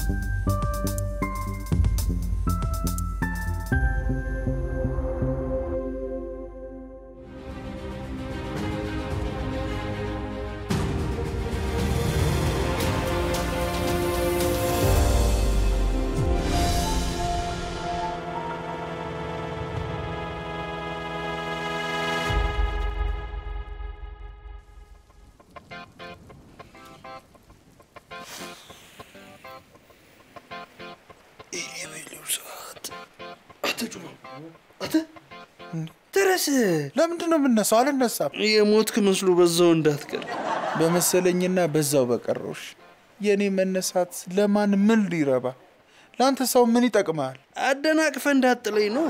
ድረስ ለምንድን ነው የምነሳው? አልነሳም። የሞትክ መስሎ በዛው እንዳትቀር። በመሰለኝና በዛው በቀረውሽ የእኔ መነሳት ለማን ምን ሊረባ? ለአንተ ሰው ምን ይጠቅመሃል? አደናቅፈ እንዳጥለኝ ነው።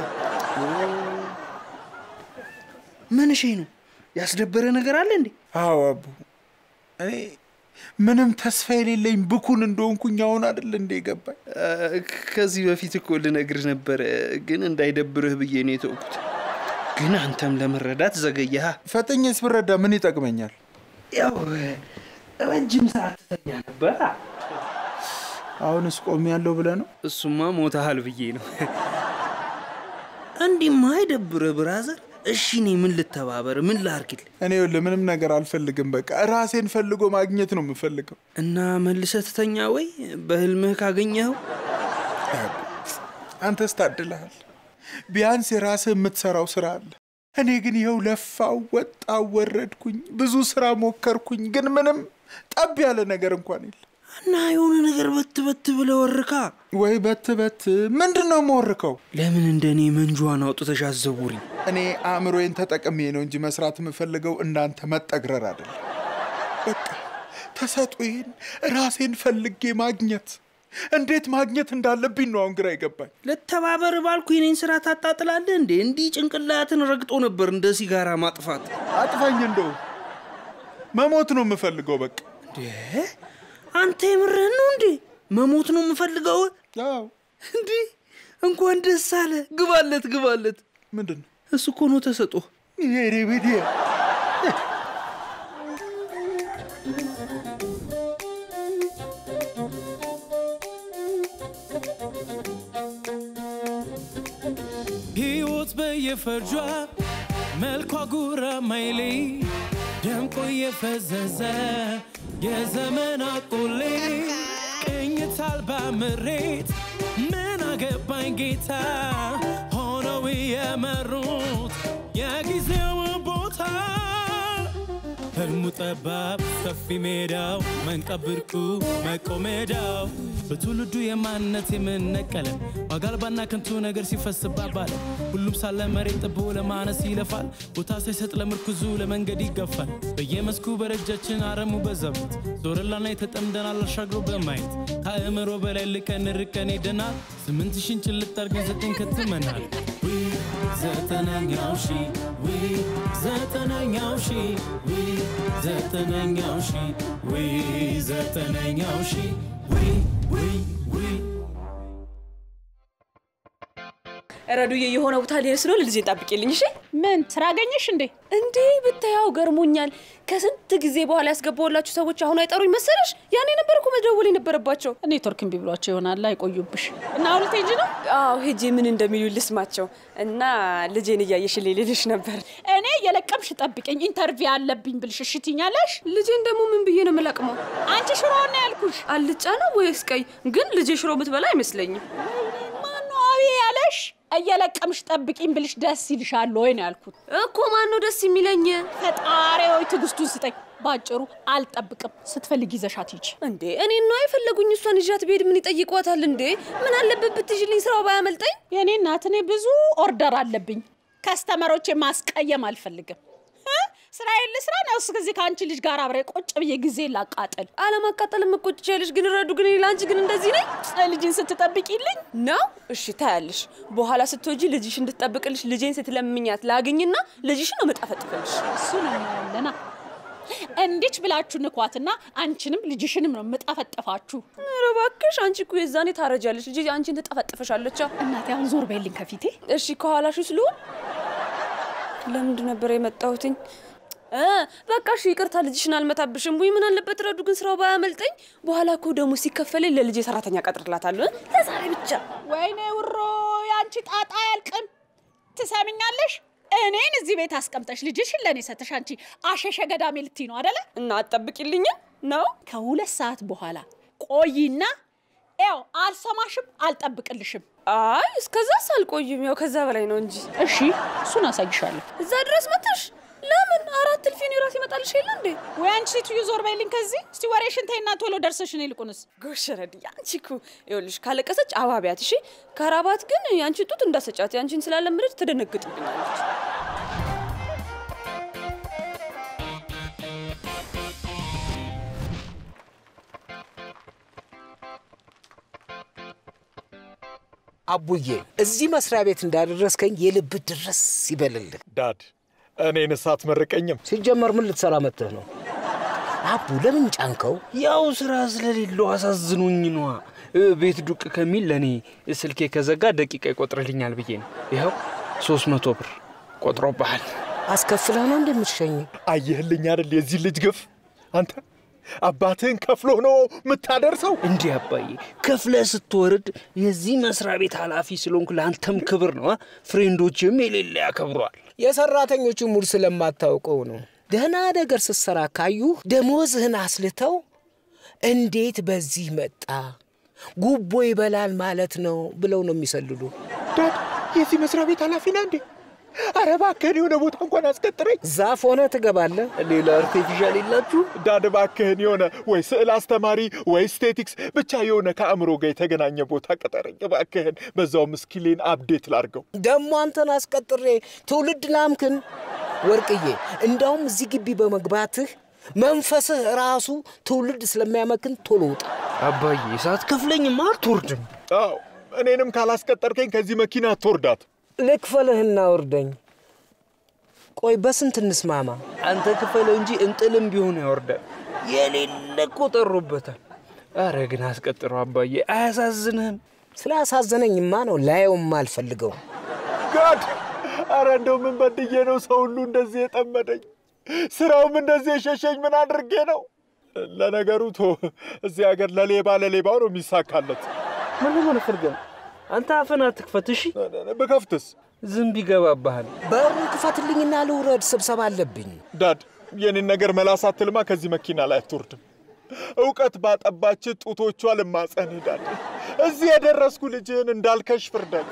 ምን እሺ ነው ያስደበረ ነገር አለ እንዴ? አዎ አቡ፣ እኔ ምንም ተስፋ የሌለኝ ብኩን እንደሆንኩኝ አሁን አይደል እንደ ገባኝ። ከዚህ በፊት እኮ ልነግርህ ነበረ፣ ግን እንዳይደብርህ ብዬ ነው የተውኩት። ግን አንተም ለመረዳት ዘገየሃ። ፈጠኝስ ብረዳ ምን ይጠቅመኛል? ያው ረጅም ሰዓት ትተኛ ነበር። አሁንስ ቆሜ ያለው ብለህ ነው? እሱማ ሞታሃል ብዬ ነው። እንዲህማ አይደብርህ ብራዘር። እሺ እኔ ምን ልተባበር? ምን ላርግል? እኔ ይኸውልህ ምንም ነገር አልፈልግም። በቃ ራሴን ፈልጎ ማግኘት ነው የምፈልገው። እና መልሰህ ትተኛ ወይ በህልምህ ካገኘኸው አንተስ ታድለሃል። ቢያንስ የራስህ የምትሰራው ስራ አለ። እኔ ግን ይኸው ለፋው፣ ወጣው፣ ወረድኩኝ፣ ብዙ ስራ ሞከርኩኝ፣ ግን ምንም ጠብ ያለ ነገር እንኳን የለ። እና የሆነ ነገር በት በት ብለህ ወርካ። ወይ በት በት ምንድን ነው የምወርከው? ለምን እንደ እኔ መንጇን አውጥተሽ አዘውሪኝ? እኔ አእምሮዬን ተጠቅሜ ነው እንጂ መስራት የምፈልገው እንዳንተ መጠግረር አይደለም። በቃ ተሰጦዬን ራሴን ፈልጌ ማግኘት እንዴት ማግኘት እንዳለብኝ ነው አሁን ግራ ይገባኝ። ልተባበር ባልኩ የኔን ስራ ታጣጥላለህ እንዴ? እንዲህ ጭንቅላትን ረግጦ ነበር እንደ ሲጋራ ማጥፋት። አጥፋኝ፣ እንደው መሞት ነው የምፈልገው። በቃ እንዴ አንተ የምርህን ነው እንዴ? መሞት ነው የምፈልገው? አዎ። እንዲህ እንኳን ደስ አለ። ግባለት፣ ግባለት። ምንድን ነው እሱ እኮ ነው ተሰጦ። ይሄ ቤቴ ሕይወት በየፈርጇ መልኳ ጉራ ማይሌ ደምቆ የፈዘዘ የዘመን አቆሌ ቅኝት አልባ ምሬት ምን አገባኝ ጌታ ሆነው የመሩት የጊዜው ቦታ ህልሙ ጠባብ ሰፊ ሜዳው መንቀብ ብርቁ መቆሜዳው በትውልዱ የማንነት የምነቀለ ዋጋ አልባና ከንቱ ነገር ሲፈስባት ባለ ሁሉም ሳለ መሬት ጥቦ ለማነስ ይለፋል ቦታ ሳይሰጥ ለምርኩዙ ለመንገድ ይገፋል በየመስኩ በረጃችን አረሙ በዛበት ዞረላና የተጠምደናል አሻግሮ በማየት ከአእምሮ በላይ ልቀን ርቀን ሄደናል ስምንት ሺን ጭልጥ አድርገን ዘጠኝ ከትመናል ዊ ዘጠነኛው ሺ ዊ ዘጠነኛው ሺ ዊ ዘጠነኛው ሺ ዊ ዘጠነኛው ሺ ዊ ዊ ዊ ረዱዬ የሆነ ቦታ ልሄድ ስለሆነ ልጄን ጠብቂልኝ እሺ። ምን ስራ አገኘሽ እንዴ? እንዴ ብታያው ገርሞኛል። ከስንት ጊዜ በኋላ ያስገባሁላችሁ ሰዎች አሁን አይጠሩኝ መሰለሽ? ያኔ ነበር እኮ መደወል የነበረባቸው። ኔትወርክ እምቢ ብሏቸው ይሆናል አይቆዩብሽ። እና አሁን ልትሄጂ ነው? አዎ ሄጄ ምን እንደሚሉ ልስማቸው እና ልጄን እያየሽልኝ ልልሽ ነበር። እኔ የለቀምሽ ጠብቀኝ፣ ኢንተርቪው አለብኝ ብልሽ እሺ ትይኛለሽ? ልጄን ደግሞ ምን ብዬ ነው የምለቅመው? አንቺ ሽሮ ነው ያልኩሽ። አልጫ ነው ወይስ ቀይ? ግን ልጄ ሽሮ ብትበላ አይመስለኝም። ማነው አቤ ያለሽ? እየለቀምሽ ጠብቂኝ ብልሽ ደስ ይልሻል ወይ ነው ያልኩት። እኮ ማን ነው ደስ የሚለኝ? ፈጣሪ ሆይ ትዕግስቱን ስጠኝ። ባጭሩ አልጠብቅም። ስትፈልግ ይዘሻት ሂጂ። እንዴ እኔ ነው የፈለጉኝ። እሷን ይዣት ብሄድ ምን ይጠይቋታል እንዴ? ምን አለበት ብትይዥልኝ ስራው ባያመልጠኝ። የእኔ እናት፣ እኔ ብዙ ኦርደር አለብኝ። ከስተመሮቼ ማስቀየም አልፈልግም። እ? ስራዬን ልስራ ነው እስከዚህ ከአንቺ ልጅ ጋር አብሬ ቁጭ ብዬ ጊዜ ላቃጥል አለማቃጠል የምቆጭ ያለሽ ግን ረዱ ግን ለአንቺ ግን እንደዚህ ነኝ ልጅን ስትጠብቂልኝ ነው። እሺ ታያለሽ። በኋላ ስትወጂ ልጅሽ እንድትጠብቅልሽ ልጄን ስትለምኛት ላግኝና ልጅሽን ነው መጣፈጥፈልሽ። እሱን እናያለና እንዲች ብላችሁ ንኳትና አንቺንም ልጅሽንም ነው የምጠፈጥፋችሁ። ኧረ እባክሽ አንቺ እኮ የዛኔ ታረጃለሽ። ልጅ አንቺን ትጠፈጥፈሻለች። እናቴ አሁን ዞር በይልኝ ከፊቴ። እሺ ከኋላሽ ልሁን። ለምንድን ነበር የመጣሁትኝ? እ በቃ እሺ ይቅርታ፣ ልጅሽን አልመታብሽም። ወይ ምን አለበት ረዱ፣ ግን ስራው ባያመልጠኝ። በኋላ እኮ ደግሞ ሲከፈለኝ ለልጄ ሰራተኛ ቀጥርላታለሁ። እ? ለዛሬ ብቻ ወይኔ ውሮ የአንቺ ጣጣ አያልቅም። ትሰምኛለሽ? እኔን እዚህ ቤት አስቀምጠሽ ልጅሽን ለእኔ ሰተሽ አንቺ አሸሸ ገዳሜ ልትይ ነው አደለ? እና አትጠብቂልኝም ነው ከሁለት ሰዓት በኋላ ቆይና ያው አልሰማሽም፣ አልጠብቅልሽም። አይ እስከዛስ አልቆይም። ያው ከዛ በላይ ነው እንጂ እሺ እሱን አሳይሻለሁ። እዛ ድረስ መጥተሽ ለምን አራት እልፊ እኔ ራሴ ይመጣልሽ የለ እንዴ? ወይ አንቺ ሴትዮ ዞር በይልኝ ከዚህ። እስቲ ወሬሽን ተይና ቶሎ ደርሰሽ እኔ ይልቁንስ ጎሽ ረዲ፣ አንቺ እኮ ይኸውልሽ ካለቀሰች አባቢያት እሺ። ከራባት ግን የአንቺን ጡት እንዳሰጫት የአንቺን ስላለመደች ትደነግጥብኛለች። አቡዬ እዚህ መስሪያ ቤት እንዳደረስከኝ የልብ ድረስ ይበልልህ። ዳድ እኔን ሳትመርቀኝም ሲጀመር ምን ልትሰራ መጥተህ ነው? አቡ ለምን ጫንከው? ያው ስራ ስለሌለው አሳዝኖኝ ነዋ። እ፣ ቤት ዱቅ ከሚል ለእኔ ስልኬ ከዘጋ ደቂቃ ይቆጥርልኛል ብዬ ነው። ይኸው ሶስት መቶ ብር ቆጥሮብሃል። አስከፍለህ ነው እንደምትሸኝ? አየህልኝ አይደል የዚህ ልጅ ግፍ አንተ አባትህን ከፍሎ ነው የምታደርሰው እንዲህ አባዬ ከፍለ ስትወርድ የዚህ መስሪያ ቤት ኃላፊ ስለሆንኩ ለአንተም ክብር ነው። ፍሬንዶችም የሌለ ያከብሯል። የሰራተኞቹ ሙድ ስለማታውቀው ነው። ደህና ነገር ስትሰራ ካዩ ደሞዝህን አስልተው እንዴት በዚህ መጣ ጉቦ ይበላል ማለት ነው ብለው ነው የሚሰልሉ። ዳድ የዚህ መስሪያ ቤት ኃላፊ ነህ እንዴ ኧረ እባክህን የሆነ ቦታ እንኳን አስቀጥረኝ ዛፍ ሆነ ትገባለህ። ሌላ አርቴፊሻል የላችሁ? ዳድ እባክህን የሆነ ወይ ስዕል አስተማሪ ወይ ስቴቲክስ ብቻ የሆነ ከአእምሮ ጋር የተገናኘ ቦታ ቀጠረኝ እባክህን በዛውም ስኪሌን አፕዴት ላርገው ደግሞ አንተን አስቀጥሬ ትውልድ ላምክን። ወርቅዬ እንዳውም እዚህ ግቢ በመግባትህ መንፈስህ ራሱ ትውልድ ስለሚያመክን ቶሎ ውጣ። አባዬ ሳትከፍለኝማ አትወርድም። አዎ እኔንም ካላስቀጠርከኝ ከዚህ መኪና አትወርዳት ልክፈልህና ውርደኝ። ቆይ በስንት እንስማማ? አንተ ክፈለው እንጂ እንጥልም ቢሆን ያወርዳል። የሌለ እኮ ጠሮበታል። አረ ግን አስቀጥረው አባዬ፣ አያሳዝንህም? ስላሳዘነኝማ ነው ላየውም አልፈልገው። ጋድ አረ እንደው ምን በድዬ ነው ሰው ሁሉ እንደዚህ የጠመደኝ ስራውም እንደዚህ የሸሸኝ ምን አድርጌ ነው ለነገሩ ቶ እዚህ ሀገር ለሌባ ለሌባው ነው የሚሳካለት ምን ለሆነ ፍርገም አንተ አፈን አትክፈት እሺ። ብከፍትስ ዝንብ ይገባብሃል። በሩን ክፈትልኝና ልውረድ፣ ስብሰባ አለብኝ። ዳድ የኔን ነገር መላሳት ትልማ ከዚህ መኪና ላይ አትወርድም እውቀት ባጠባች ጡቶቿ ልማጸን ሄዳለ እዚህ የደረስኩ ልጅህን እንዳልከሽ ፍርደን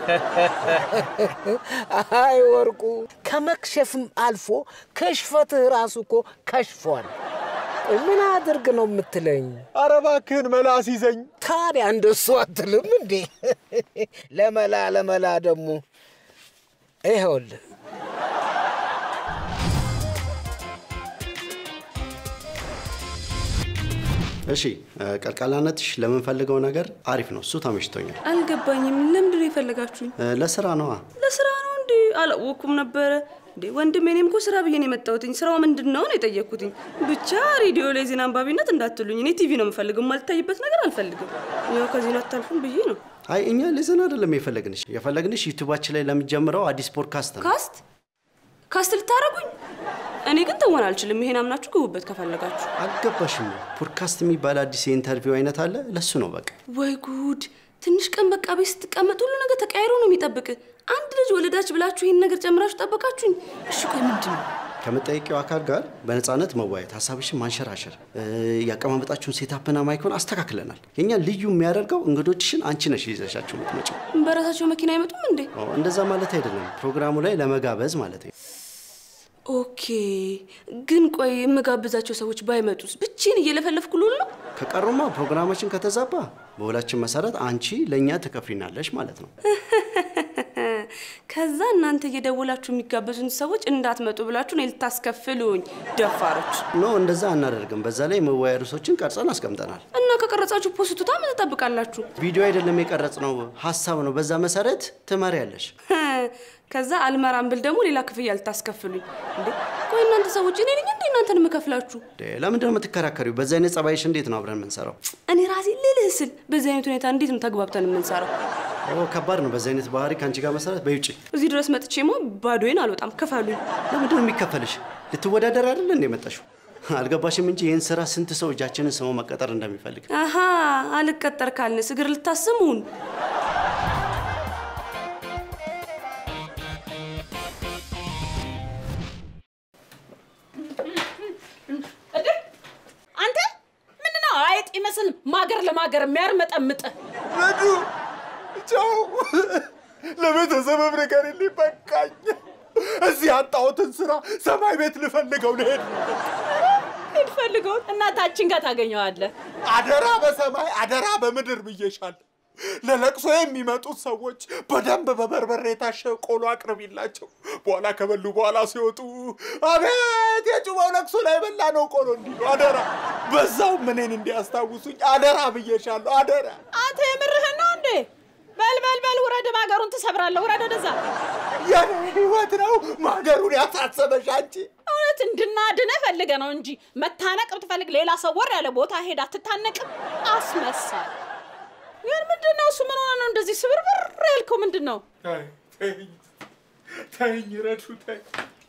አይ ወርቁ፣ ከመክሸፍም አልፎ ከሽፈትህ ራሱ እኮ ከሽፏል። ቆይ ምን አድርግ ነው የምትለኝ? አረ እባክህን መላስ ይዘኝ ታዲያ እንደሱ አትልም እንዴ? ለመላ ለመላ ደግሞ ይኸውልህ እሺ ቀልቃላነትሽ ለምንፈልገው ነገር አሪፍ ነው። እሱ ተመችቶኛል። አልገባኝም። ለምንድን ነው የፈለጋችሁኝ? እ፣ ለስራ ነዋ። ለስራ ነው እንዴ? አላወኩም ነበረ እንዴ ወንድሜ። እኔም እኮ ስራ ብዬ ነው የመጣሁትኝ። ስራው ምንድን ነው ነው የጠየቅኩትኝ። ብቻ ሬዲዮ ላይ ዜና አንባቢነት እንዳትሉኝ። እኔ ቲቪ ነው የምፈልገው፣ የማልታይበት ነገር አልፈልግም። ያው ከዚህ ነው አታልፉም ብዬ ነው። አይ እኛ ለዘን አይደለም የፈለግንሽ የፈለግንሽ ዩቱባችን ላይ ለሚጀምረው አዲስ ፖድካስት ነው። ካስት ካስት ልታረጉኝ? እኔ ግን ተወን አልችልም። ይሄን አምናችሁ ግቡበት ከፈለጋችሁ። አልገባሽም? ፖድካስት የሚባል አዲስ የኢንተርቪው አይነት አለ። ለሱ ነው በቃ። ወይ ጉድ! ትንሽ ቀን በቃ ቤት ስትቀመጥ ሁሉ ነገር ተቀያይሮ ነው የሚጠብቅ። አንድ ልጅ ወለዳች ብላችሁ ይህን ነገር ጨምራችሁ ጠበቃችሁኝ። እሺ ቆይ ምንድን ነው? ከመጠየቂው አካል ጋር በነፃነት መወያየት፣ ሀሳብሽን ማንሸራሸር፣ እ፣ ያቀማመጣችሁን ሴታፕና ማይኮን አስተካክለናል። የኛ ልዩ የሚያደርገው እንግዶችሽን አንቺ ነሽ ይዘሻቸው የምትመጪው። በራሳቸው መኪና አይመጡም እንዴ? ኦ፣ እንደዛ ማለት አይደለም፣ ፕሮግራሙ ላይ ለመጋበዝ ማለት ነው። ኦኬ። ግን ቆይ የምጋብዛቸው ሰዎች ባይመጡስ? ብቼን እየለፈለፍኩ ልውል ነው? ከቀሩማ ፕሮግራማችን ከተዛባ በውላችን መሰረት አንቺ ለእኛ ትከፍሪናለሽ ማለት ነው። ከዛ እናንተ እየደወላችሁ የሚጋበዙን ሰዎች እንዳትመጡ ብላችሁ እኔ ልታስከፍሉኝ ደፋሮች። ኖ እንደዛ አናደርግም። በዛ ላይ መወያያ ርዕሶችን ቀርጸን አስቀምጠናል። እና ከቀረጻችሁ ፖስቱታ ምን ትጠብቃላችሁ? ቪዲዮ አይደለም የቀረጽ ነው፣ ሀሳብ ነው። በዛ መሰረት ትመሪያለሽ። ከዛ አልመራም ብል ደግሞ ሌላ ክፍያ ልታስከፍሉኝ እንዴ? ቆይ እናንተ ሰዎች እኔ ነኝ እንዴ እናንተን የምከፍላችሁ? እንዴ፣ ለምንድን ነው የምትከራከሪው? በዛ አይነት ጸባይሽ እንዴት ነው አብረን የምንሰራው? እኔ ራሴ ልልህ ስል በዚህ አይነት ሁኔታ እንዴት ነው ተግባብተን የምንሰራው? ኦ ከባድ ነው። በዚህ አይነት ባህሪ ከአንቺ ጋር መሰረት በይውጭ። እዚህ ድረስ መጥቼማ ባዶዬን አልወጣም። ክፈሉኝ። ለምንድን ነው የሚከፈልሽ? ልትወዳደር አይደለ እንደ የመጣሽው? አልገባሽም እንጂ ይህን ስራ ስንት ሰው እጃችንን ስሞ መቀጠር እንደሚፈልግ አሀ አልቀጠር ካልንስ እግር ልታስሙን እንዴ አንተ ምንድነው አይጥ ይመስል ማገር ለማገር የሚያርመጠምጥ ረዱ ቻው። ለቤተሰብም ንገሪልኝ በቃኝ። እዚህ ያጣሁትን ስራ ሰማይ ቤት ልፈልገው ልሄድ ነው። ሂድ ፈልገው እናታችን ጋር ታገኘዋለህ። አደራ በሰማይ አደራ በምድር ብዬሻለሁ። ለለቅሶ የሚመጡት ሰዎች በደንብ በበርበሬ የታሸ ቆሎ አቅርቢላቸው። በኋላ ከበሉ በኋላ ሲወጡ አቤት የጩባው ለቅሶ ላይ በላ ነው ቆሎ እንዲሉ አደራ። በዛውም እኔን እንዲያስታውሱኝ አደራ ብዬሻለሁ። አደራ አንተ የምርህን ነው እንዴ? በል በል በል ውረድ፣ ማገሩን ትሰብራለህ። ውረድ ወደዛ። የኔ ህይወት ነው ማገሩን ያሳሰበሽ አንቺ። እውነት እንድናድንህ ፈልገ ነው እንጂ መታነቅ ብትፈልግ ሌላ ሰው ወር ያለ ቦታ ሄዳ አትታነቅም። አስመሳይ። ግን ምንድን ነው እሱ? ምን ሆነ ነው እንደዚህ ስብርብር ያልከው? ምንድን ነው? ተይኝ ተይኝ፣ ረዱ ተይኝ።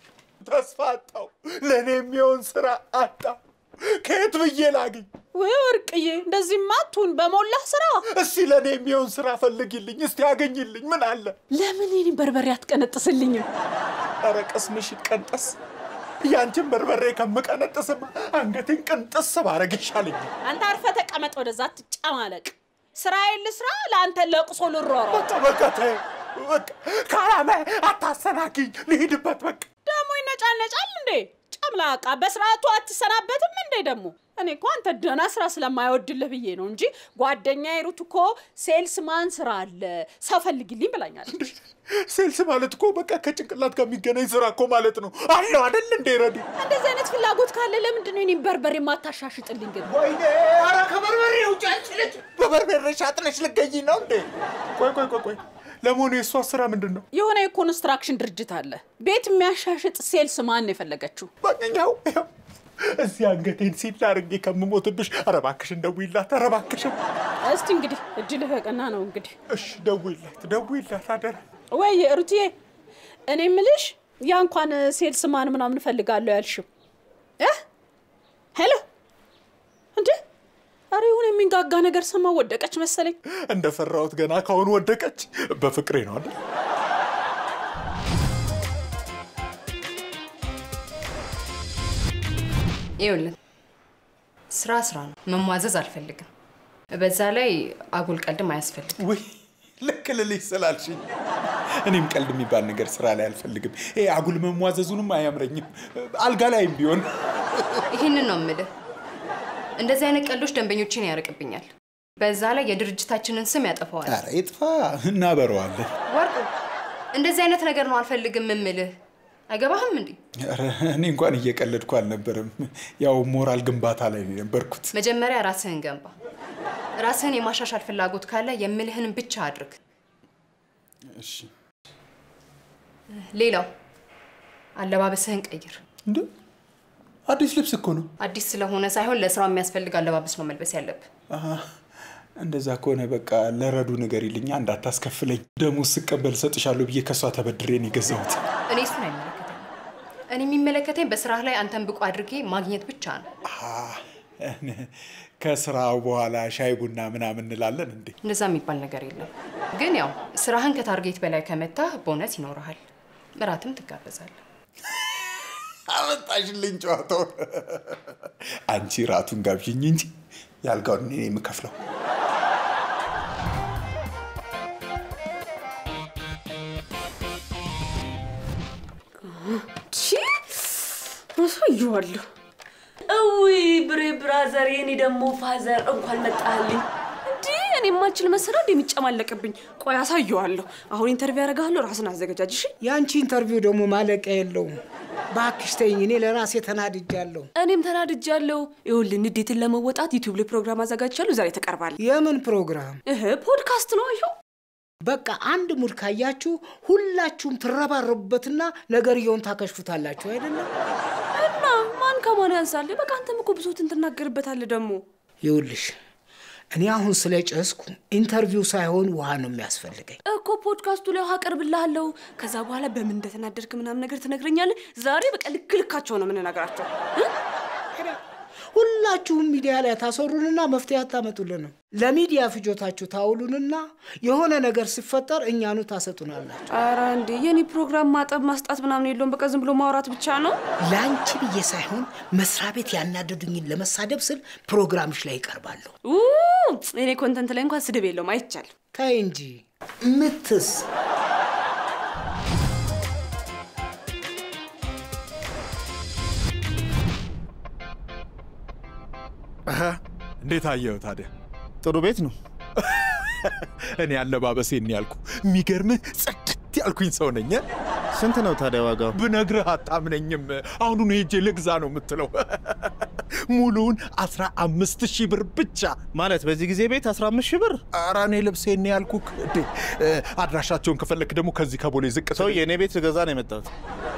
ተስፋ አጣው። ለእኔ የሚሆን ስራ አጣው። ከየት ብዬ ላግኝ? ወይ ወርቅዬ፣ እንደዚህማ አትሁን። በሞላህ ስራ እስቲ ለእኔ የሚሆን ስራ ፈልጊልኝ፣ እስቲ ያገኝልኝ። ምን አለ? ለምን የኔን በርበሬ አትቀነጥስልኝም? ኧረ ቅስምሽ ይቀንጠስ። ያንቺን በርበሬ ከምቀነጥስማ አንገቴን ቅንጥስ ባረግ ይሻለኛል። አንተ አርፈህ ተቀመጥ፣ ወደዛ አትጨማለቅ። ስራዬን ልስራ፣ ለአንተ ለቅሶ ልሯሯጥ። በቃ በቃ ተይ በቃ ከዓላማ አታሰናኪኝ። ልሂድበት በቃ ደግሞ ይነጫነጫል እንዴ? ጨምላቃ በስርዓቱ አትሰናበትም እንዴ? ደግሞ እኔ እኮ አንተ ደህና ስራ ስለማይወድልህ ብዬ ነው እንጂ ጓደኛዬ ሩት እኮ ሴልስማን ስራ አለ ሰው ፈልግልኝ ብላኛለች። ሴልስ ማለት እኮ በቃ ከጭንቅላት ጋር የሚገናኝ ስራ እኮ ማለት ነው። አለው አይደል እንዴ ረዱ? እንደዚህ አይነት ፍላጎት ካለ ለምንድን ነው እኔን በርበሬ የማታሻሽጥልኝ ግን? ወይኔ ኧረ ከበርበሬ ውጭ አንቺ ልጅ በበርበሬ ሻጥነሽ ልገኝ ነው እንዴ? ቆይ ቆይ ቆይ ቆይ ለመሆኑ የእሷ ስራ ምንድን ነው? የሆነ የኮንስትራክሽን ድርጅት አለ ቤት የሚያሻሽጥ ሴልስ ማን ነው የፈለገችው? በቀኛው ይኸው እዚህ አንገቴን ሲል አድርጌ ከምሞትብሽ፣ ኧረ እባክሽን ደውይላት፣ ኧረ እባክሽን። እስቲ እንግዲህ እድልህ ቀና ነው እንግዲህ። እሺ ደውይላት፣ ደውይላት አደራ። ወይ ሩትዬ፣ እኔ ምልሽ ያ እንኳን ሴልስ ማን ምናምን እፈልጋለሁ ያልሽው እ ሄሎ እንዴ! ኧረ የሆነ የሚንጋጋ ነገር ሰማ ወደቀች መሰለኝ። እንደፈራሁት ገና ካሁኑ ወደቀች። በፍቅሬ ነው አይደል? ይኸውልህ ስራ ስራ ነው፣ መሟዘዝ አልፈልግም። በዛ ላይ አጉል ቀልድም አያስፈልግም። ውይ ልክ ልልሽ ስላልሽኝ እኔም ቀልድ የሚባል ነገር ስራ ላይ አልፈልግም። ይሄ አጉል መሟዘዙንም አያምረኝም። አልጋ ላይም ቢሆን ይህንን ነው የምልህ። እንደዚህ አይነት ቀልዶች ደንበኞችን ያርቅብኛል። በዛ ላይ የድርጅታችንን ስም ያጠፋዋል። ኧረ ይጥፋ፣ እናበረዋለን። ወርቁ፣ እንደዚህ አይነት ነገር ነው አልፈልግም የምልህ። አይገባህም እንዴ? ኧረ እኔ እንኳን እየቀለድኩ አልነበረም። ያው ሞራል ግንባታ ላይ ነው የነበርኩት። መጀመሪያ ራስህን ገንባ። ራስህን የማሻሻል ፍላጎት ካለ የምልህን ብቻ አድርግ። እሺ ሌላው አለባበስህን ቀይር። እንደ አዲስ ልብስ እኮ ነው። አዲስ ስለሆነ ሳይሆን ለስራው የሚያስፈልግ አለባበስ ነው መልበስ ያለብህ። አሃ፣ እንደዛ ከሆነ በቃ ለረዱ ንገሪልኛ፣ እንዳታስከፍለኝ። ደሞዝ ስቀበል እሰጥሻለሁ ብዬ ከእሷ ተበድሬ ነው የገዛሁት። እኔ እሱን አይመለከተኝም። እኔ የሚመለከተኝ በስራህ ላይ አንተን ብቁ አድርጌ ማግኘት ብቻ ነው። ከስራው በኋላ ሻይ ቡና ምናምን እንላለን እንዴ? እንደዛ የሚባል ነገር የለም። ግን ያው ስራህን ከታርጌት በላይ ከመታህ ቦነስ ይኖርሃል፣ እራትም ትጋበዛለህ። አመጣሽልኝ ጨዋታውን። አንቺ ራቱን ጋብዥኝ እንጂ ያልጋውን እኔ ነኝ የምከፍለው። ቺ አሳየዋለሁ። እዊ ብሬ ብራዘር፣ የኔ ደግሞ ፋዘር እንኳን መጣልኝ። እንዲህ እኔ የማልችል መሰራ እንደ የሚጨማለቅብኝ። ቆይ አሳየዋለሁ። አሁን ኢንተርቪው ያደርግሃለሁ። ራስን አዘገጃጅ እሺ። የአንቺ ኢንተርቪው ደግሞ ማለቂያ የለውም። እባክሽ ተይኝ፣ እኔ ለራሴ ተናድጃለሁ። እኔም ተናድጃለሁ። ይኸውልህ ንዴትን ለመወጣት ዩቲዩብ ላይ ፕሮግራም አዘጋጅቻለሁ። ዛሬ ትቀርባለህ። የምን ፕሮግራም? እህ ፖድካስት ነው። ይኸው በቃ አንድ ሙድ ካያችሁ ሁላችሁም ትረባረቡበትና ነገርየውን ታከሽፉታላችሁ አይደለም? እና ማን ከማን ያንሳል? በቃ አንተም እኮ ብሶትን ትናገርበታለህ ደግሞ ይኸውልሽ እኔ አሁን ስለ ጨስኩ ኢንተርቪው ሳይሆን ውሃ ነው የሚያስፈልገኝ። እኮ ፖድካስቱ ላይ ውሃ አቀርብልሃለሁ። ከዛ በኋላ በምን እንደተናደድክ ምናምን ነገር ትነግረኛለህ። ዛሬ በቃ ልክ ልካቸው ነው የምንነግራቸው። እ? ሁላችሁም ሚዲያ ላይ ታሰሩንና መፍትሄ አታመጡልንም። ለሚዲያ ፍጆታችሁ ታውሉንና የሆነ ነገር ሲፈጠር እኛኑ ታሰጡናላችሁ። ኧረ እንዴ የኔ ፕሮግራም ማጠብ ማስጣት ምናምን የለውም። በቃ ዝም ብሎ ማውራት ብቻ ነው። ለአንቺ ብዬ ሳይሆን መስሪያ ቤት ያናደዱኝን ለመሳደብ ስል ፕሮግራምሽ ላይ ይቀርባለሁ። ኡ፣ የኔ ኮንተንት ላይ እንኳን ስድብ የለውም። አይቻልም። ተይ እንጂ ምትስ አሀ፣ እንዴት አየኸው ታዲያ? ጥሩ ቤት ነው። እኔ አለባበሴን ያልኩ የሚገርምህ ጽድት ያልኩኝ ሰው ነኝ። ስንት ነው ታዲያ ዋጋው? ብነግርህ አታምነኝም። አሁኑን ሄጄ ልግዛ ነው የምትለው። ሙሉውን አስራ አምስት ሺህ ብር ብቻ። ማለት በዚህ ጊዜ ቤት 15 ሺህ ብር? ኧረ እኔ ልብሴን ያልኩህ እንዴ። አድራሻቸውን ከፈለክ ደግሞ ከዚህ ከቦሌ ዝቅ ሰው የእኔ ቤት ልገዛ ነው የመጣሁት።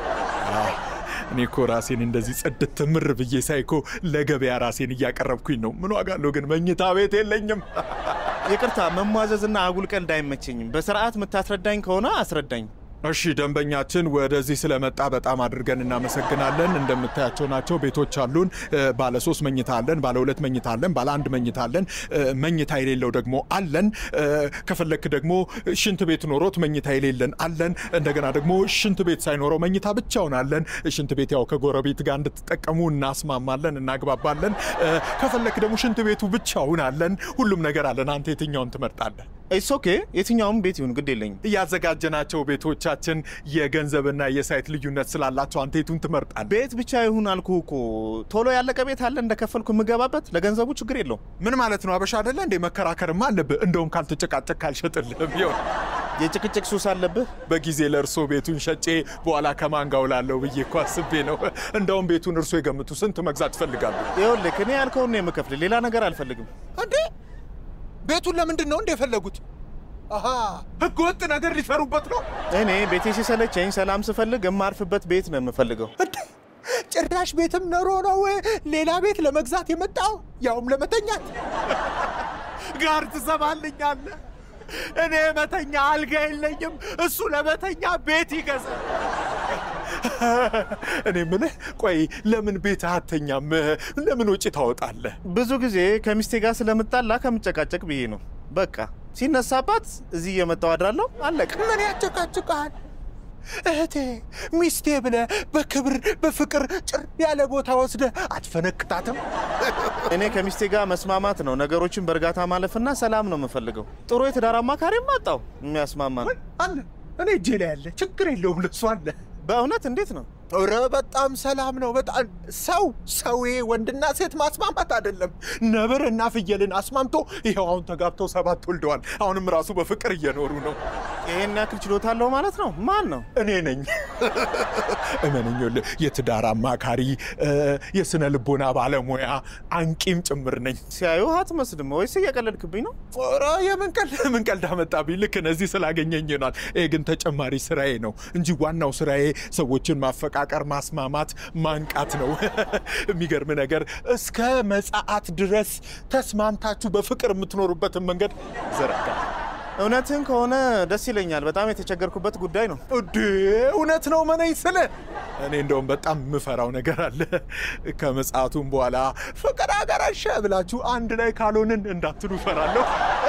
እኔ እኮ ራሴን እንደዚህ ጽድት ምር ብዬ ሳይኮ ለገበያ ራሴን እያቀረብኩኝ ነው። ምን ዋጋ አለው ግን መኝታ ቤት የለኝም። ይቅርታ መሟዘዝና አጉል ቀልድ አይመቸኝም። በስርዓት የምታስረዳኝ ከሆነ አስረዳኝ። እሺ ደንበኛችን ወደዚህ ስለመጣ በጣም አድርገን እናመሰግናለን። እንደምታያቸው ናቸው ቤቶች አሉን። እ፣ ባለ ሶስት መኝታ አለን፣ ባለ ሁለት መኝታ አለን፣ ባለ አንድ መኝታ አለን፣ እ፣ መኝታ የሌለው ደግሞ አለን። እ፣ ከፈለክ ደግሞ ሽንት ቤት ኖሮት መኝታ የሌለን አለን። እንደገና ደግሞ ሽንት ቤት ሳይኖረው መኝታ ብቻውን አለን። ሽንት ቤት ያው ከጎረቤት ጋር እንድትጠቀሙ እናስማማለን፣ እናግባባለን። እ፣ ከፈለክ ደግሞ ሽንት ቤቱ ብቻውን አለን። ሁሉም ነገር አለን። አንተ የትኛውን ትመርጣለህ? ኢትስ ኦኬ። የትኛውም ቤት ይሁን ግድ የለኝም። ያዘጋጀናቸው ቤቶቻችን የገንዘብና የሳይት ልዩነት ስላላቸው አንተ የቱን ትመርጣለህ? ቤት ብቻ ይሁን አልኩ እኮ። ቶሎ ያለቀ ቤት አለ እንደከፈልኩ የምገባበት። ለገንዘቡ ችግር የለውም። ምን ማለት ነው? አበሻ አይደለ እንዴ? መከራከርማ አለብህ። እንደውም ካልተጨቃጨቅ ካልሸጥልህም ቢሆን የጭቅጭቅ ሱስ አለብህ። በጊዜ ለእርሶ ቤቱን ሸጬ በኋላ ከማን ጋር ውላለሁ ብዬ እኮ አስቤ ነው። እንደውም ቤቱን እርሶ የገምቱ። ስንት መግዛት ይፈልጋሉ? ይኸውልህ እኔ ያልከውን ነው የምከፍል። ሌላ ነገር አልፈልግም። እንዴ ቤቱን ለምንድን ነው እንደ የፈለጉት? አሃ ህገ ወጥ ነገር ሊሰሩበት ነው። እኔ ቤቴ ሲሰለቸኝ ሰላም ስፈልግ የማርፍበት ቤት ነው የምፈልገው። እንዴ ጭራሽ ቤትም ኖሮ ነው ሌላ ቤት ለመግዛት የመጣው ያውም ለመተኛት ጋር ትሰማልኛለህ? እኔ መተኛ አልጋ የለኝም፣ እሱ ለመተኛ ቤት ይገዛል። እኔ ምልህ ቆይ ለምን ቤት አተኛም? ለምን ውጭ ታወጣለህ? ብዙ ጊዜ ከሚስቴ ጋር ስለምጣላ ከምጨቃጨቅ ብዬ ነው። በቃ ሲነሳባት እዚህ እየመጣው አድራለሁ። አለቀ። ምን ያጨቃጭቃል? እህቴ ሚስቴ ብለህ በክብር በፍቅር ጭር ያለ ቦታ ወስደህ አትፈነክታትም? እኔ ከሚስቴ ጋር መስማማት ነው፣ ነገሮችን በእርጋታ ማለፍና ሰላም ነው የምፈልገው። ጥሩ የትዳር አማካሪም አጣው የሚያስማማ ነው። አለ እኔ እጄ ላይ ያለ ችግር የለውም ለሱ አለ። በእውነት እንዴት ነው? ኧረ በጣም ሰላም ነው። በጣም ሰው ሰውዬ ወንድና ሴት ማስማማት አይደለም ነብር እና ፍየልን አስማምቶ ይኸው አሁን ተጋብተው ሰባት ወልደዋል። አሁንም ራሱ በፍቅር እየኖሩ ነው። ይሄን ያክል ችሎታ አለው ማለት ነው? ማን ነው? እኔ ነኝ። እመነኝ፣ ይኸውልህ የትዳር አማካሪ፣ እ፣ የስነ ልቦና ባለሙያ አንቂም ጭምር ነኝ። ሲያዩ አትመስልም። ወይስ እየቀለድክብኝ ነው? ኧረ የምን ቀልድ የምን ቀልድ አመጣብኝ? ልክ እነዚህ ስላገኘኝ ይሆናል። ይሄ ግን ተጨማሪ ስራዬ ነው እንጂ ዋናው ስራዬ ሰዎችን ማፈቃቀር፣ ማስማማት፣ ማንቃት ነው። የሚገርም ነገር እስከ መጽአት ድረስ ተስማምታችሁ በፍቅር የምትኖሩበትን መንገድ ዘረጋ። እውነትን ከሆነ ደስ ይለኛል። በጣም የተቸገርኩበት ጉዳይ ነው። እዴ እውነት ነው መነኝ ስለ እኔ እንደውም በጣም የምፈራው ነገር አለ። ከመጽአቱም በኋላ ፍቅር አገረሸ ብላችሁ አንድ ላይ ካልሆንን እንዳትሉ እፈራለሁ።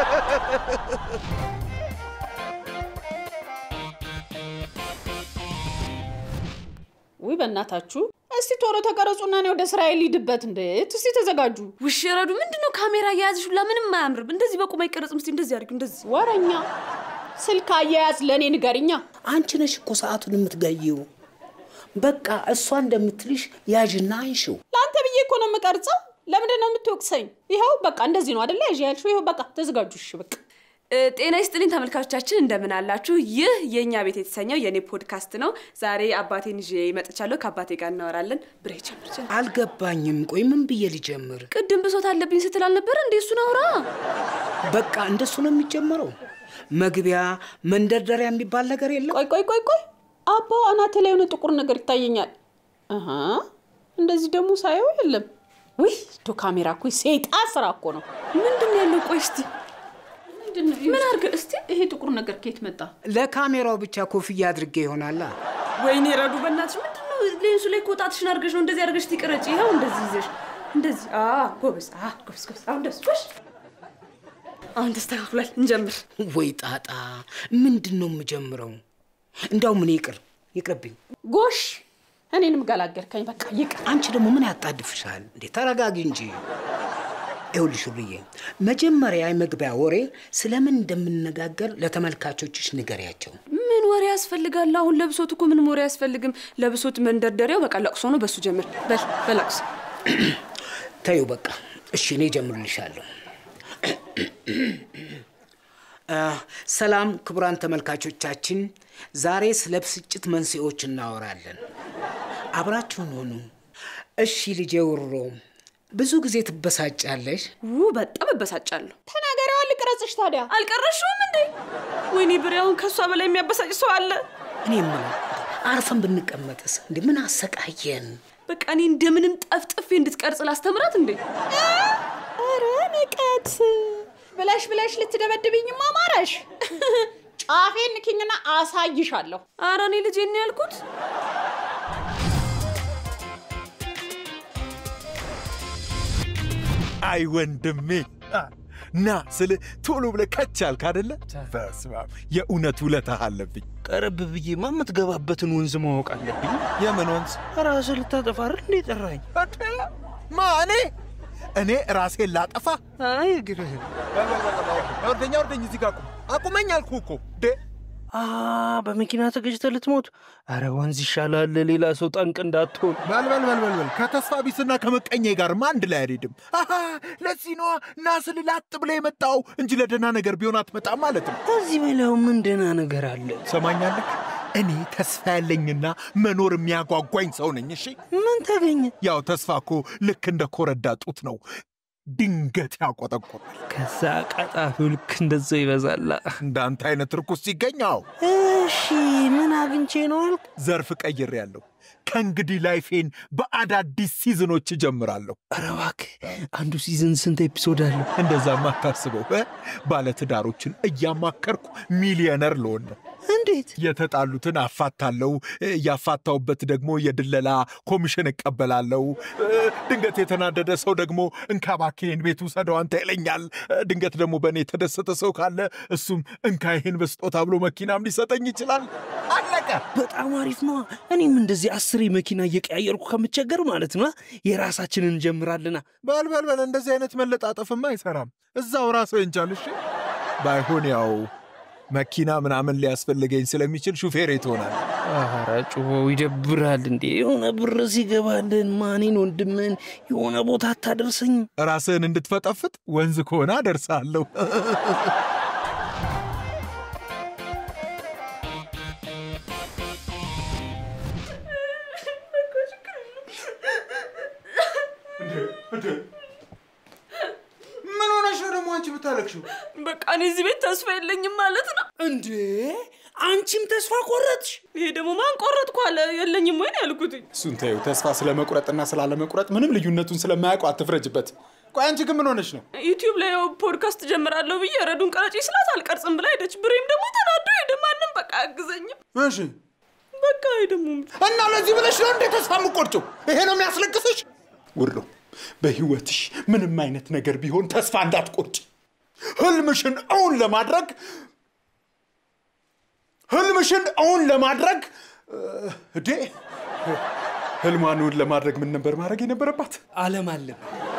ውይ በእናታችሁ እስቲ ቶሎ ተቀረጹና እኔ ወደ ስራዬ ልሂድበት። እንዴት እስቲ ተዘጋጁ። ውሽ ረዱ ምንድን ነው ካሜራ እየያዝሽ ሁላ ምንም አያምርም። እንደዚህ በቁም አይቀረጽም። እስቲ እንደዚህ አድርጊው። እንደዚህ ወረኛ ስልክ አያያዝ ለእኔ ንገርኛ። አንቺ ነሽ እኮ ሰዓቱን የምትገይው። በቃ እሷ እንደምትልሽ ያዥና አንሺው። ለአንተ ብዬ እኮ ነው የምቀርጸው። ለምንድን ነው የምትወቅሰኝ? ይኸው በቃ እንደዚህ ነው አደለ? ያዥ ያልሽው ይኸው በቃ ተዘጋጁ። እሺ በቃ እ፣ ጤና ይስጥልኝ ተመልካቾቻችን፣ እንደምን አላችሁ? ይህ የእኛ ቤት የተሰኘው የእኔ ፖድካስት ነው። ዛሬ አባቴን ይዤ መጥቻለሁ። ከአባቴ ጋር እናወራለን። ብሬ ጀምር ጀምር። አልገባኝም። ቆይ ምን ብዬ ልጀምር? ቅድም ብሶት አለብኝ ስትል አልነበረ እንዴ? እሱን አውራ። በቃ እንደሱ ነው የሚጀምረው። መግቢያ መንደርደሪያ የሚባል ነገር የለም። ቆይ ቆይ ቆይ ቆይ አባው አናቴ ላይ የሆነ ጥቁር ነገር ይታየኛል። አሀ እንደዚህ ደግሞ ሳየው የለም። ውይ ዶ ካሜራ እኮ ሴጣን ስራ እኮ ነው። ምንድን ነው ያለው? ቆይ እስቲ ምንድን ነው? ምን አድርገ እስቲ ይሄ ጥቁር ነገር ከየት መጣ? ለካሜራው ብቻ ኮፍያ አድርጌ ይሆናላ። ወይኔ ረዱ፣ በእናትሽ ምንድን ነው ሌንሱ ላይ ኮጣትሽን አድርገሽ ነው እንደዚህ አድርገሽ ትቅረጭ። ይኸው እንደዚህ ይዘሽ እንደዚህ። አ ጎበዝ፣ አ ጎበዝ፣ ጎበዝ። አሁን ደስ ጎሽ። አሁን ተስተካክሏል። እንጀምር። ወይ ጣጣ፣ ምንድን ነው የምጀምረው? እንዳው ምን ይቅር ይቅርብኝ። ጎሽ እኔንም ገላገልከኝ። በቃ ይቅር። አንቺ ደግሞ ምን ያጣድፍሻል እንዴ? ተረጋጊ እንጂ። ይኸውልሽ ብዬ መጀመሪያ የመግቢያ ወሬ ስለምን እንደምንነጋገር ለተመልካቾችሽ ንገሪያቸው። ምን ወሬ ያስፈልጋል? አሁን ለብሶት እኮ ምንም ወሬ አያስፈልግም። ለብሶት መንደርደሪያው በቃ ለቅሶ ነው። በሱ ጀምር። በል በለቅሶ ተይው በቃ እሺ፣ እኔ ጀምርልሻለሁ። አ፣ ሰላም ክቡራን ተመልካቾቻችን፣ ዛሬ ስለ ብስጭት መንስኤዎች እናወራለን። አብራችሁን ሆኑ። እሺ ልጄ ውሮ፣ ብዙ ጊዜ ትበሳጫለሽ? ው በጣም እበሳጫለሁ። ተናገሪዋን ልቅረጽሽ ታዲያ። አልቀረሽውም እንዴ? ወይኔ ብሬ፣ አሁን ከእሷ በላይ የሚያበሳጭ ሰው አለ? እኔ የምለው አርፈን ብንቀመጥስ እንዴ? ምን አሰቃየን? በቃ እኔ እንደምንም ጠፍጥፌ እንድትቀርጽ ላስተምራት እንዴ? ኧረ ንቀት ብለሽ ብለሽ ልትደበድብኝማ አማረሽ። ጫፌን ንኪኝና አሳይሻለሁ። ኧረ እኔ ልጄን ነው ያልኩት። አይ ወንድሜ አ፣ ና ስል ቶሎ ብለህ ከች አልክ አደለ? በስመ አብ የእውነት ውለታህ አለብኝ። ቀረብ ብዬማ የምትገባበትን ወንዝ ማወቅ አለብኝ። የምን ወንዝ? ራስህ ልታጠፋ አይደል እንዴ ጠራኝ? እንዴ? ማ እኔ እኔ ራሴን ላጠፋ? አይ እግርህን ወርደኛ ወርደኝ፣ እዚህ ጋር ቁም። አቁመኝ አልኩህ እኮ እንዴ። አ በመኪና ተገጭተህ ልትሞት? አረ ወንዝ ይሻላል፣ ሌላ ሰው ጠንቅ እንዳትሆን። በል በል በል በል በል ከተስፋ ቢስና ከመቀኘ ጋርማ አንድ ላይ አልሄድም። አሃ ለዚህ ነዋ ና ስል ላጥ ብለህ የመጣው እንጂ ለደህና ነገር ቢሆን አትመጣም ማለት ነው። ከዚህ በላው ምን ደህና ነገር አለ? ሰማኛለህ? እኔ ተስፋ ያለኝና መኖር የሚያጓጓኝ ሰው ነኝ። እሺ ምን ተገኘ? ያው ተስፋ እኮ ልክ እንደ ኮረዳ ጡት ነው፣ ድንገት ያቆጠቆጣል። ከዛ ቀጣፊው ልክ እንደዛው ይበዛላ። እንዳንተ አይነት ርኩስ ሲገኛው እሺ ምን አግኝቼ ነው አልክ? ዘርፍ ቀይር ያለው ከእንግዲህ ላይፌን በአዳዲስ ሲዝኖች እጀምራለሁ። ኧረ እባክህ አንዱ ሲዝን ስንት ኤፒሶድ አለው? እንደዛማ አታስበው። እ? ባለትዳሮችን እያማከርኩ ሚሊዮነር ልሆን ነው። እንዴት? የተጣሉትን አፋታለው፣ ያፋታውበት ደግሞ የድለላ ኮሚሽን እቀበላለው። እ፣ ድንገት የተናደደ ሰው ደግሞ እንካባኬን ቤት ውሰደው አንተ ይለኛል። እ፣ ድንገት ደግሞ በእኔ የተደሰተ ሰው ካለ እሱም እንካ ይሄን በስጦታ ብሎ መኪናም ሊሰጠኝ ይችላል። አለቀ። በጣም አሪፍ ነዋ። እኔም እንደዚህ አስሬ መኪና እየቀያየርኩ ከምቸገር ማለት ነው የራሳችንን እንጀምራልና። በል በል በል፣ እንደዚህ አይነት መለጣጠፍማ አይሰራም። እዛው ራስህ እንቻል። እሺ ባይሆን ያው መኪና ምናምን ሊያስፈልገኝ ስለሚችል ሹፌሬ ትሆናል። ኧረ ጩኸው ይደብራል እንዴ! የሆነ ብር ሲገባልን ማኔን ወንድምን የሆነ ቦታ አታደርሰኝም? ራስህን እንድትፈጠፍጥ ወንዝ ከሆነ አደርሳለሁ። ምን ሆነሽ ነው ደግሞ አንቺ ብታለቅሽው? በቃ እኔ እዚህ ቤት ተስፋ የለኝም ማለት ነው። እንዴ አንቺም ተስፋ ቆረጥሽ? ይሄ ደግሞ ማን ቆረጥኩ አለ? የለኝም ወይ ነው ያልኩትኝ። እሱን ተይው። ተስፋ ስለመቁረጥና ስላለመቁረጥ ምንም ልዩነቱን ስለማያውቀው አትፍረጅበት። ቆይ አንቺ ግን ምን ሆነሽ ነው? ዩቲዩብ ላይ ያው ፖድካስት ጀምራለሁ ብዬ ረዱን ቀረጪ ስላት አልቀርጽም ብላ ሄደች። ብሬም ደግሞ ተናዶ ሄደ። ማንም በቃ አያግዘኝም። እሺ በቃ ይሄ ደግሞ እና ለዚህ ብለሽ ነው እንዴ ተስፋ የምትቆርጪው? ይሄ ነው የሚያስለቅስሽ? ውሎ በህይወትሽ ምንም አይነት ነገር ቢሆን ተስፋ እንዳትቆርጭ። ህልምሽን እውን ለማድረግ ህልምሽን እውን ለማድረግ እ፣ እዴ ህልሟን እውን ለማድረግ ምን ነበር ማድረግ የነበረባት? አለም አለም